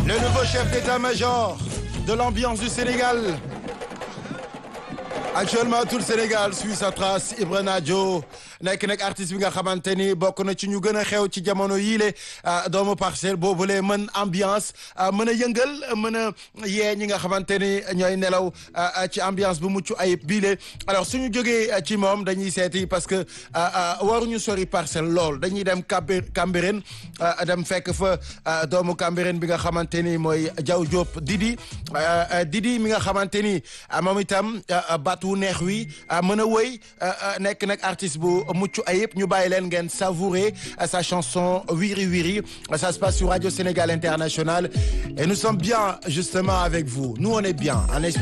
Le nouveau chef d'état-major de l'ambiance du Sénégal. Actuellement tout le Sénégal suit sa trace Ibra Nadio nekk nag artiste bi nga xamante ni bokk na ci ñu gën a xew ci jamono yiile doomu parcelle boobule mën ambiance mën a yëngal mën a yee ñi nga xamante ni ñooy nelaw ci ambiance bu mucc ayib biile alors suñu jógee ci moom dañuy seeti parce que waruñu sori parcelle lool dañuy dem Cambérène dem fekk fa doomu Cambérène bi nga xamante ni mooy Diaw Diop Didi Didi mi nga xamante ni moom itam baat wu neex wi mën a wëy nekk nag artiste bu mucc ayib ñu bàyyi leen ngeen savourer sa chanson Wiri Wiri ça se passe sur Radio Sénégal International et nous sommes bien justement avec vous nous on est bien